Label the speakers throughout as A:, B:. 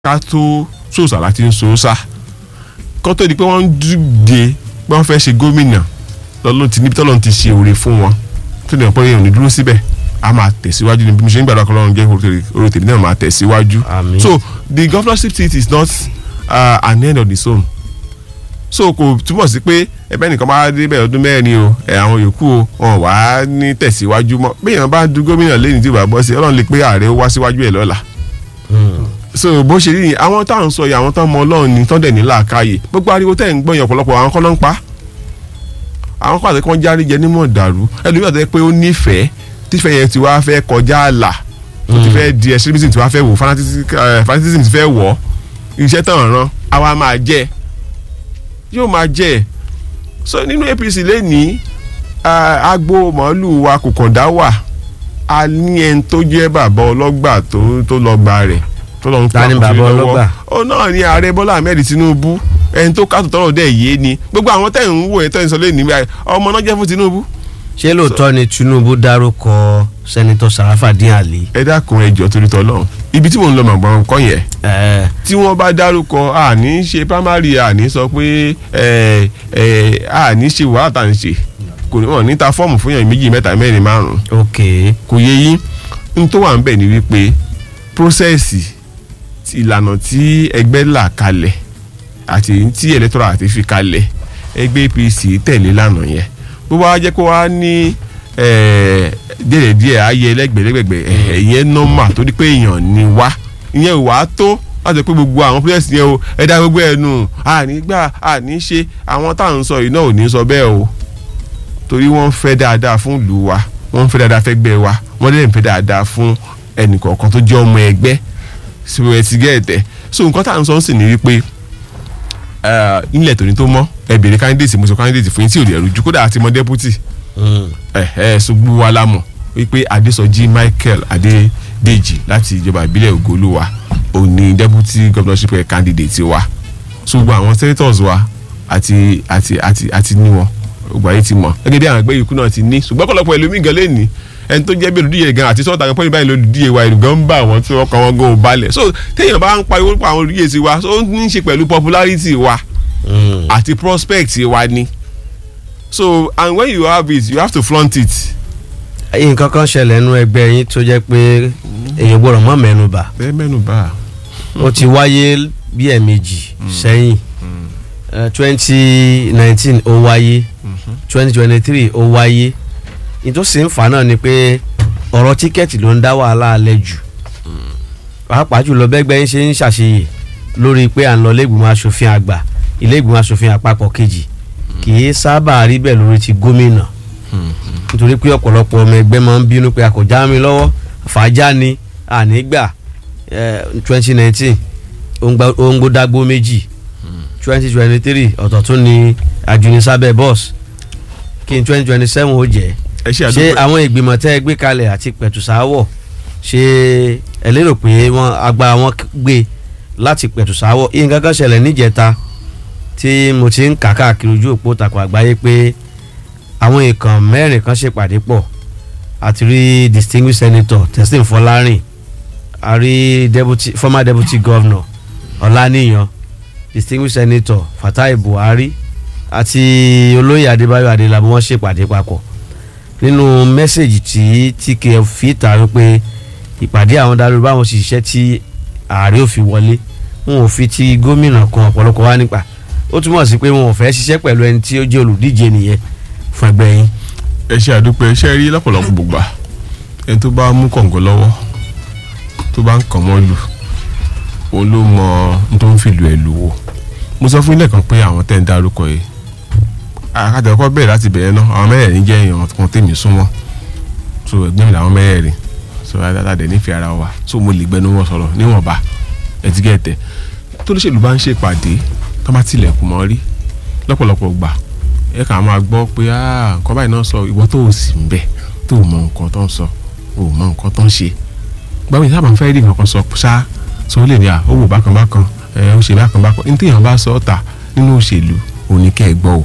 A: ká tó sòsà láti ń sòsà kó tó di pé wọ́n ń dìde pé wọ́n fẹ́ ṣe gómìnà lọ́lọ́run ti níbi tọ́lọ́run ti ṣe òre fún wọn tó dẹ̀ pé èèyàn ní dúró síbẹ̀ a máa tẹ̀síwájú ní bí mo ṣe ń gbàdúrà kọ́ lọ́run jẹ́ orí tèmi náà máa tẹ̀síwájú
B: Àmín.
A: so the governorship seat is not uh, an end of its own so kò túmọ̀ sí pé ẹgbẹ́ nìkan máa dé bẹ́ẹ̀ ọdún mẹ́rin o ẹ̀ àwọn yòókù o wọn wá ní tẹ̀síwájú mọ́ bí èèyàn bá du gómìnà lẹ́yìn tí ò bá bọ́ sí ọlọ́run lè pé ààrẹ ó wá síwájú ẹ̀ lọ́la so bó ṣe rí ni àwọn táwọn sọ yìí àwọn tán mọ ọlọ́run ni tán dẹ̀ ní làákàyè gbogbo ariwo tẹ̀ ń gbọ́ yẹn ọ̀pọ̀lọpọ̀ àwọn kọ́ ló ń pa àwọn kọ́ àti kọ́ járe jẹ nímọ̀ dàrú ẹlòmíràn tó yẹ pé ó nífẹ̀ẹ́ tífẹ̀ẹ́ yẹn ti wá fẹ́ kọjá àlà tó ti fẹ́ di extremism ti wá fẹ́ wò fanatism eh, fanatism ti fẹ́ wọ̀ iṣẹ́ tán ràn àwa máa jẹ́ yóò máa jẹ́ so nínú APC lẹ́nìí ah, agbo màálù wa kò kàn dá wà a ní ẹni tó jẹ́ bàbá ọlọ́gbà tó tó lọ́gbà rẹ̀ tó lọ́n
B: Ta ni
A: kó
B: bàbá
A: lọ́wọ́.
B: ọlọ́gbà?
A: ó náà ní ààrẹ Bọ́lá Ahmed Tinubu ẹni tó kátó tọrọ dẹ̀ yé ni gbogbo àwọn tẹ̀ ń wò ẹ̀ tẹ̀ ń sọ lẹ́nìí báyìí ọmọ náà jẹ́ fún Tinubu
B: ṣé lóòótọ́ ni Tinubu dárúkọ sẹ́nitọ́ Sarafadin Ali
A: ẹ dákun ẹ jọ̀ọ́ torí tọ́lọ́run ibi tí mò ń lọ màgbọ́n kọ́ yẹn
B: ẹ̀
A: tí wọ́n bá dárúkọ àní ṣe primary àní sọ pé ẹ ẹ àní ṣe wàhálà tá à ń ṣe kò ní wọn níta fọ́ọ̀mù fún yàn méjì mẹ́ta mẹ́rin márùn-ún
B: ok
A: kò yé yín n tó wà ń bẹ̀ ni wípé prósẹ́sì ìlànà tí ẹgbẹ́ là kalẹ̀ àti èyí tí electoral àti fi kalẹ̀ ẹgbẹ́ APC tẹ̀lé lánàá yẹn bó bá jẹ́ kó wá ní díẹ̀ díẹ̀ ayé ẹlẹ́gbẹ̀lẹ́gbẹ̀ ìyẹn nọ́mà torí pé èèyàn ni wá ìyẹn ò wá tó láti pé gbogbo àwọn pírẹ́sì yẹn o ẹ̀dá gbogbo ẹ̀ nù àní gbà àní ṣe àwọn táwọn ń sọ yìí náà ò ní sọ bẹ́ẹ̀ o torí wọ́n ń fẹ́ dáadáa fún ìlú wa wọ́n ń fẹ́ dáadáa fẹ́gbẹ́ wa wọ́n dẹ̀ ń fẹ́ dáadáa fún ẹnìkọ̀ọ̀kan tó jẹ́ ọmọ ẹgbẹ́ síbẹ̀ ti gẹ̀ẹ́tẹ̀ so nǹkan tá à ń sọ ń sìn ní wípé eh, ilẹ̀ tòní tó mọ́ ẹ bèrè candidate mo sọ candidate fún yín tí ò lè rújú kódà àti mọ deputy ẹ ẹ ṣùgbọ́n wa la mọ̀ wípé Adésọjí Michael Adédèjì láti ìjọba ìbílẹ̀ Ògolúwa òní deputy governorship candidate wa ṣùgbọ́n àwọn senators wa àti àti àti àti ní wọn gbogbo ayé ti mọ̀ gẹ́gẹ́ bí àwọn ẹgbẹ́ yòókù náà ti ní ṣùgbọ́n ọ̀pọ̀lọpọ̀ ẹlòmíì gan lẹ́ni ẹni tó jẹ́ bí olùdíje gan àti sọ́ọ̀tà gan pọ́nmi báyìí lolùdíje wa ìlú gan ń bá àwọn tí wọ́n kọ́ wọn gan ò balẹ̀ so téèyàn bá ń pariwo nípa àwọn olùdíje sí wa so ó ní í ṣe pẹ̀lú popularity wa àti prospect wa ni so and when you have it you have to flaunt it.
B: nǹkan kan ṣẹlẹ̀ nínú ẹgbẹ́ yín tó jẹ́ pé èèyàn gbọ́dọ̀ mọ́ mẹ́nu bà
A: bẹ́ẹ̀ mẹ́nu bá a.
B: ó ti wáyé bí ẹ̀ẹ̀mejì sẹ́yìn twenty nineteen ó wáyé twenty twenty three ó wáyé ìtòsí ń fà náà ni pé ọ̀rọ̀ tíkẹ́ẹ̀tì ló ń dá wàhálà alẹ́ jù pàápàá jùlọ bẹ́gbẹ́ yín ṣe ń ṣàṣeyè lórí pé à ń lọ iléègbìmọ̀ asòfin àgbà iléègbìmọ̀ asòfin àpapọ̀ kejì kì í sábà rí bẹ́ẹ̀ lórí ti gómìnà nítorí pé ọ̀pọ̀lọpọ̀ ọmọ ẹgbẹ́ máa ń bínú pé a kò já mi lọ́wọ́ fàájà ni ànígbà twenty nineteen òǹgbòdàgbò méjì twenty twenty three ọ̀tọ̀ tún ni àjùnisábẹ́ bọ́ọ̀sì kí n twenty twenty seven ó jẹ́
A: ẹ ṣe
B: ṣé
A: àdúgbò
B: àwọn ìgbìmọ̀ tẹ́ ẹ gbé kalẹ̀ àti pẹ̀tùsáwọ̀ ṣé ẹ lérò pé wọ́n agbára wọn gbé láti pẹ̀tùsáwọ̀ yìí nǹkan kan ṣẹlẹ̀ níjẹta tí mo ti ń kà káàkiri ojú òpó takò àgbáyé pé àwọn èèkàn mẹ́rin kan ṣèpàdé pọ̀ àti rí distinguished senator Teslim Fọlárìn a rí deputy former deputy governor Ọláníyan distinguished senator Fatai Buhari àti olóyè Adébáyọ̀ Adélábù wọ́n ṣèpàdé papọ̀ nínú mẹ́sẹ̀gì tí TKF fi ta wípé ìpàdé àwọn darúgbó àwọn òṣìṣẹ́ tí ààrẹ ò fi wọlé wọn ò fi ti gómìnà kan ọ̀pọ̀lọpọ̀ wá nípa ó túmọ̀ sí pé wọn ò fẹ́ ṣiṣẹ́ pẹ̀lú ẹni tí ó jẹ́ olùdíje nìyẹn fún ẹgbẹ́ yín.
A: ẹ ṣe àdúpẹ́ ẹ ṣe rí lọ́pọ̀lọpọ̀ gbogbo ẹni tó bá mú kọ̀ǹgọ́ lọ́wọ́ tó bá ń kàn mọ́ lù òun ló mọ ohun tó ń fìlú ẹ̀ lù wò mo sọ fún ilé kan pé àwọn tẹ́ ń dárúkọ yìí àkàtàkọ́ bẹ̀rẹ̀ láti bẹ̀rẹ̀ náà àwọn mẹ́rẹ̀ẹ̀rin jẹ́ èèyàn kan tèmi súnmọ́ so ẹgbẹ́ mi làwọn mẹ́rẹ̀ẹ̀rin so aládàá nífẹ̀ẹ́ ara wa so mo lè gbẹnu wọn sọ̀rọ̀ níwọ̀nba ẹ̀tígẹ́tẹ̀ tó lóṣèlú bá ń ṣèpàdé tó bá tilẹ̀kùn mọ́ rí lọ́pọ̀lọpọ̀ gbà ẹ kàn máa gbọ́ pé "Ah, nǹkan báyìí náà sọ ìwọ tó o sì ń bẹ̀ tó o mọ nǹkan tó ń sọ o mọ nǹkan tó ń ṣe gbàgbé sábà ń fẹ́ rí nǹkan kan sọ ṣá sọ ó lè ní à ó wò bákan bákan ẹ ó ṣe bákan bákan ní téèyàn bá sọ ọ́ ta nínú òṣèlú òní kẹ́ ẹ gbọ́ o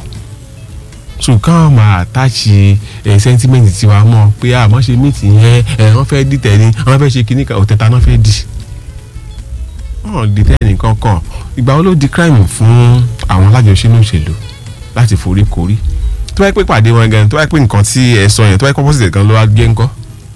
A: so káwọn máa àtàṣì ẹ sẹ́ńtímẹ́ǹtì tiwa mọ́ pé àmọ́ ṣe mí tì yẹn ẹ wọ́n fẹ́ dìtẹ̀ ni wọ́n fẹ́ ṣe kíní kan òtẹ́ta náà fẹ́ dì wọn di tẹ́ẹ̀nì kankan ìgbà wo ló di crime fún àwọn alájọṣínú òṣèlú láti forí korí tó bá yẹ pé pàdé wọn gan tó bá yẹ pé nǹkan tí ẹ sọ yẹn tó bá yẹ pé opposite gan ló wá gé ńkọ́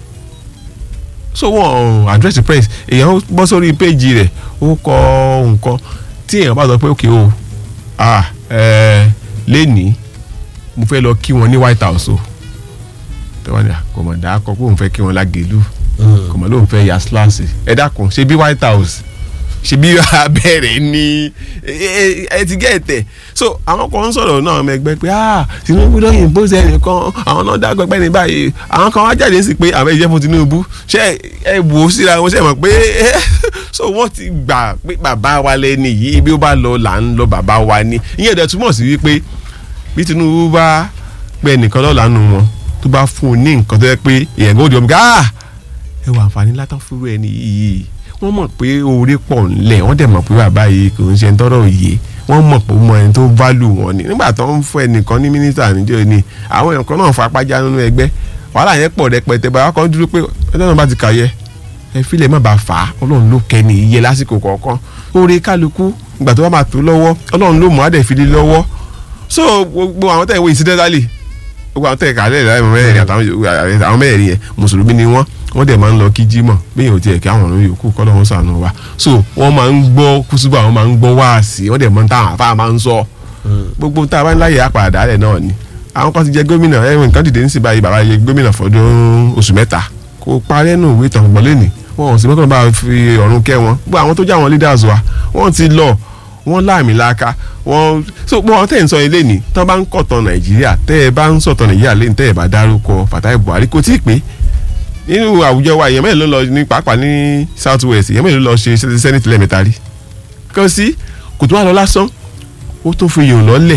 A: so wọn address the press èèyàn bọ́ sórí péjì rẹ̀ ó kọ nǹkan tí èèyàn bá sọ pé òkè o ah ẹ lẹ́nìí mo fẹ́ lọ kí wọn ní white house o tẹ́wọ́n ní kò mọ̀ dáa kọ pé òun fẹ́ kí wọn lágẹ̀lú kò mọ̀ lóun fẹ́ ya síláàsì ẹ dákun ṣe bí white house ṣe bí abẹ́rẹ́ ní ẹ ti gẹ́ ẹ̀tẹ̀ so àwọn kan ń sọ̀rọ̀ náà ọmọ ẹgbẹ́ pé ah Tinubu lóyìn bó ṣe ẹnìkan àwọn náà dágbẹ́ pẹ́ ní báyìí àwọn kan wá jáde sí pé àwọn ẹ̀jẹ̀ fún Tinubu ṣe ẹ wò ó síra wọn ṣe mọ̀ pé so wọ́n ti gbà pé bàbá wa lẹ́ni yìí bí ó bá lọ là ń lọ bàbá wa ni ìyẹn dẹ̀ túmọ̀ sí wípé bí Tinubu bá pẹ́ nìkan lọ́la nù wọn tó bá fún un ní nǹkan tó yẹ pé èèyàn gbọ́dọ̀ ọmọ gáà ẹ wà àǹfààní látọ̀ fúru ẹni yìí wọ́n mọ̀ pé oore pọ̀ ńlẹ̀ wọ́n dẹ̀ mọ̀ pé bàbá yìí kò ń ṣe ń tọ́rọ̀ òye wọ́n mọ̀ pé mọ ẹni tó válù wọn ni nígbà tó ń fún ẹnìkan ní mínísítà níjọ́ ni àwọn èèyàn kan náà fa apájá nínú ẹgbẹ́ wàhálà yẹn pọ̀ rẹpẹtẹ bàbá kan dúró pé ẹjọ́ náà bá ti kàyẹ ẹ filẹ̀ má bàa fà á ọlọ́run ló kẹ́ni iye lásìkò kọ̀ọ̀kan oore kálukú ìgbà tó bá máa tó lọ́wọ́ ọlọ́run ló mọ̀ á dẹ̀ fi lé lọ́wọ́ so gbogbo àwọn tẹ̀ ń wo incidentally gbogbo àwọn tẹ̀ kálẹ̀ láì mẹ́rin àtàwọn mẹ́rin yẹn mùsùlùmí ni wọ́n wọ́n dẹ̀ máa ń lọ kí jímọ̀ bẹ́ẹ̀ ò tiẹ̀ kí àwọn ọ̀run yòókù kọ́ lọ́wọ́ sànù wa so wọ́n máa ń gbọ́ kùsùbà wọ́n máa ń gbọ́ wáàsí wọ́n dẹ̀ máa ń táwọn àfa máa ń sọ gbogbo tá a bá ń láyè àpàdà rẹ̀ náà ni àwọn kan ti jẹ gómìnà ẹ̀wọ̀n nǹkan dìde nísìnyí báyìí bàbá yẹ gómìnà fọdún oṣù mẹ́ta kò parẹ́ nù ìwé tàn gbọ́n lẹ́nìí wọn ò sì mọ́kànlá bá fi ọ̀run kẹ́ wọn gbogbo àwọn tó jẹ́ àwọn leaders wa wọ́n ti lọ wọ́n láàmì láàka wọ́n so gbogbo àwọn tẹ̀ ń sọ ilé ní tán bá ń kọ̀tàn nàìjíríà tẹ́ ẹ bá ń sọ̀tàn nàìjíríà lẹ́yìn tẹ́ ẹ bá dárúkọ Fatai Buhari kò tí ì pé nínú àwùjọ wa èèyàn mẹ́rin ló lọ ní pàápàá ní south west èèyàn mẹ́rin ló lọ ṣe senate lẹ́ẹ̀mẹ́ta rí kàn sí kò tó wà lọ lásán ó tó fi yòó lọ́lẹ̀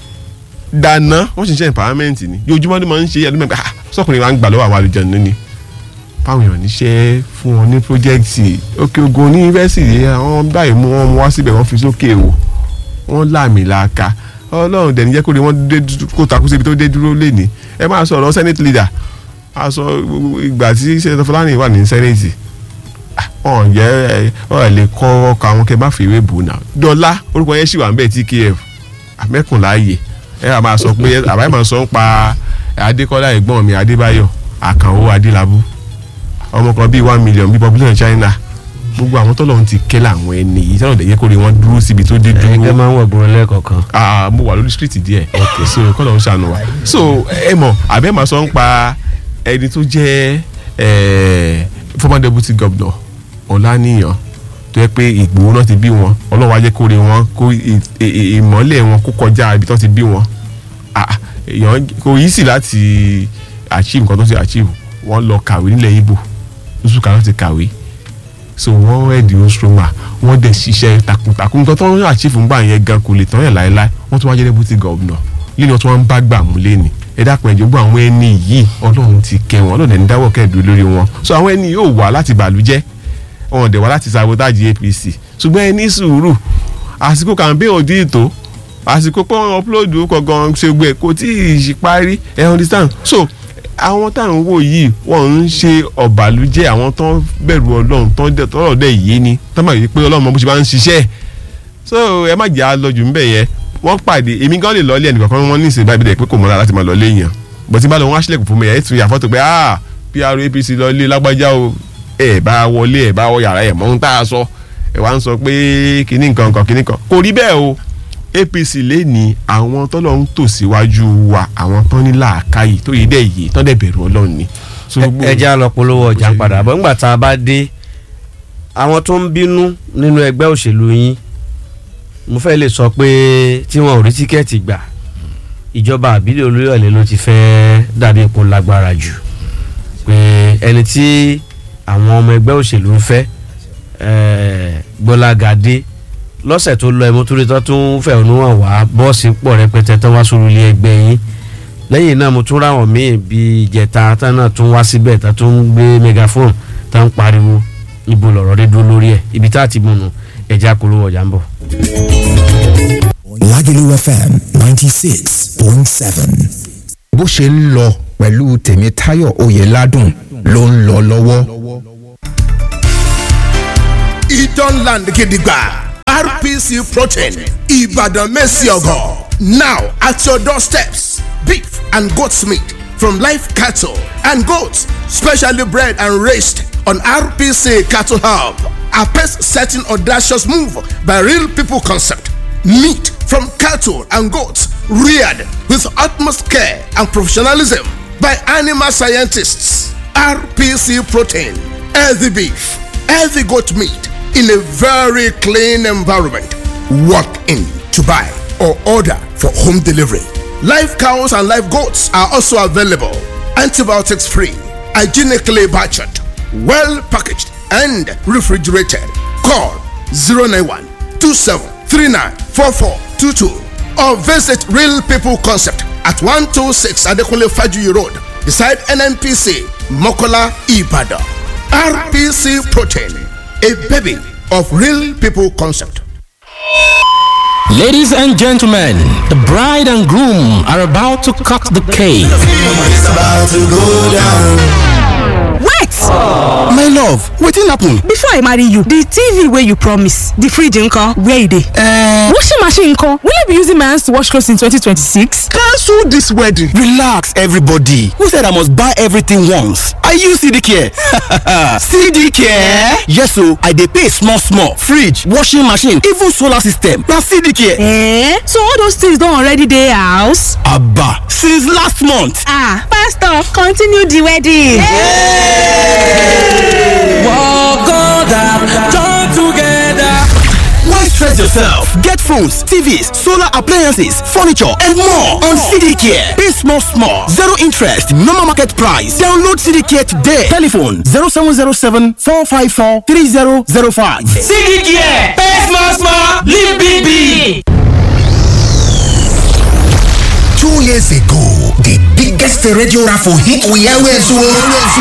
A: dáná wọ́n sì ń ṣe empowerment ni yójúmọ́ ni mo ń ṣe ẹdún mẹ́ta sọkùnrin wa ń gbà lọ́wọ́ àwọn àlùjọ nínú fáwọn èèyàn níṣẹ́ fún wọn ní pọ́jẹ́kìtì òkè ogun ní yunifásitì àwọn báyìí mú wọn wá síbẹ̀ wọ́n fi sókè wò wọ́n láàmì làákà ọlọ́run dẹ̀ ní jẹ́ kó rí wọ́n dé kó takú síbi tó dé dúró lẹ́ni ẹ máa sọ̀rọ̀ senate leader a sọ ìgbà tí sẹ́dọ̀ fúlàní wà ní senate ọ̀n jẹ́ ọ̀ lè kọ́ ọkọ̀ àwọn kẹ́ má fi ìwé bò náà dọ́là orúkọ yẹn sì wà ń bẹ̀ tkf àmẹ́kùnláàyè ẹ wà máa sọ pé àbáyé máa sọ ń pa adékọ́lá ẹ̀gbọ́n mi adébáyọ̀ àkànwó adélábù ọmọ kan bíi one million bíi population china gbogbo àwọn tó lọ́n ti kẹ́ làwọn ẹni yìí tọ́lọ̀ dẹ̀ yẹ kó rí wọn dúró síbi tó dé dúró.
B: ẹ̀yin máa ń wọ̀ gbọ́n lẹ́ẹ̀kọ̀ọ̀kan.
A: ah mo wà lórí street díẹ̀ ok so kọ́ ló ń ṣàánú wa so ẹ mọ̀ àbẹ́ máa sọ ń pa ẹni tó jẹ́ former deputy governor ọ̀lànìyàn tó yẹ pé ìgbòho náà ti bí wọn ọlọ́wọ́ ajẹ́ kó rí wọn kó ìmọ́lẹ̀ wọn kó kọjá ibi tó ti bí wọn èèyàn kò yí sí láti achieve nǹkan tó ti achieve wọ́n lọ kàwé nílẹ̀ Ìgbò lóṣù kan láti kàwé so wọ́n ẹ̀dì ostroma wọ́n dẹ̀ ṣiṣẹ́ takuntakun nǹkan tó ń achieve ń gbà yẹn gan kò lè tán yẹn láéláé wọ́n tún wá jẹ́ deputy governor lílọ tí wọ́n ń bá gbà mú lẹ́ni ẹ dákun ẹ̀jọ̀ gbọ́ àwọn ẹni yìí ọlọ́run ti kẹ́ wọn ọlọ́run ẹni dáwọ́ kẹ́ẹ̀dùn lórí wọn so àwọn ẹni yóò wá láti bàlújẹ́ wọn dẹ̀ wá láti sabotage APC ṣùgbọ́n ẹ ní sùúrù àsìkò campaign òdì ìtò àsìkò pé wọn upload kọ̀ọ̀kan ṣe gbé kò tí ì parí ẹ understand so àwọn táwọn wò yìí wọ́n ń ṣe ọ̀bàlújẹ́ àwọn tó ń bẹ̀rù ọlọ́run tó ń tọ́rọ̀ dẹ̀ yé ni tó máa yí pé ọlọ́run bó ṣe máa ń ṣiṣẹ́ so ẹ má jẹ́ àlọ́jù ńbẹ̀ yẹn wọ́n pàdé èmi gan lè lọ́ọ́lẹ̀ ẹnìkan kan wọ́n ní ìsìn báyìí bíi pé kò mọ́ra láti máa lọ́ọ́lẹ̀ èèyàn bó ti bá lọ wọ́n á ṣílẹ̀kùn fún mi ẹ̀ tún yà fọ́tò pé ah PR APC lọ́ọ́lẹ̀ lágbájá o ẹ̀ bá wọlé ẹ̀ bá wọ yàrá ẹ̀ mọ́ ń tá a sọ ẹ̀ wá ń sọ pé kinní nǹkan kan kinní kan kò rí bẹ́ẹ̀ o APC lè ní àwọn tọ́lọ̀ ń tò síwájú wa àwọn tán ní làákàyè tó yé dẹ̀ yé tán dẹ̀ bẹ̀rù ọlọ́run ni.
B: ẹ jẹ́ àlọ́ polówó ọjà padà bọ́ ńgbà tá a bá dé àwọn tó ń bínú nínú ẹgbẹ́ òṣèlú yín mo fẹ́ lè sọ pé tí wọn ò rí tíkẹ́ẹ̀tì gbà ìjọba àbílẹ̀ olóyọ̀lẹ̀ ló ti fẹ́ dàbí ipò lágbára jù pé ẹni tí àwọn ọmọ ẹgbẹ́ òṣèlú ń fẹ́ gbọ́lágadé lọ́sẹ̀ tó lọ ẹ̀mọ́tòrí tó tún fẹ̀hónú hàn wá bọ́ọ̀sì pọ̀ rẹpẹtẹ tán wá sórí ilé ẹgbẹ́ yín lẹ́yìn náà mo tún ráwọn míì bíi ìjẹta tán náà tún wá síbẹ̀ tán tún ń gbé megaphone tán ń pariwo ibo lọ̀rọ̀ dé dúró lórí ẹ̀ ibi tá a ti múnu ẹ̀já polówó ọjà ń bọ̀.
C: Lagelu FM ninety six point seven. bó ṣe ń lọ pẹ̀lú Tèmítáyọ̀ Oyèládùn ló ń lọ lọ́wọ́.
D: Idon Land Gidigba. RPC Protein. Ibadan Messiogo. Now at your doorsteps. Beef and goat's meat from live cattle and goats, specially bred and raised on RPC Cattle Hub. A pace setting audacious move by Real People Concept. Meat from cattle and goats reared with utmost care and professionalism by animal scientists. RPC Protein, healthy beef, healthy goat meat in a very clean environment. Walk in to buy or order for home delivery. Live cows and live goats are also available. Antibiotics free, hygienically butchered, well packaged, and refrigerated. Call 091 27394422 or visit Real People Concept at 126 Adekunle Fajuyi Road beside NNPC Mokola Ibadan. RPC Protein, a baby of Real People Concept.
E: Ladies and gentlemen, the bride and groom are about to cut the cake.
F: wait
C: my love wetin happen.
F: before i marry you the tv wey you promise the fridge nko where e dey.
C: Uh,
F: washing machine nko will i be using my hands to wash clothes in 2026.
C: cancel this wedding. relax everybody who said i must buy everything once i use cd care cd care yes o i dey pay small small fridge washing machine even solar system na cd care.
F: Eh? so all those things don already dey house.
C: aba since last month.
F: ah pastor continue the wedding.
C: Why stress yourself? Get phones, TVs, solar appliances, furniture, and more on CDCare. Pay small, small. Zero interest, normal market price. Download CDCare today. Telephone 0707 454 3005.
E: CDK, pay small small, live big big.
G: Two years ago, the biggest radio raffle hit we always won.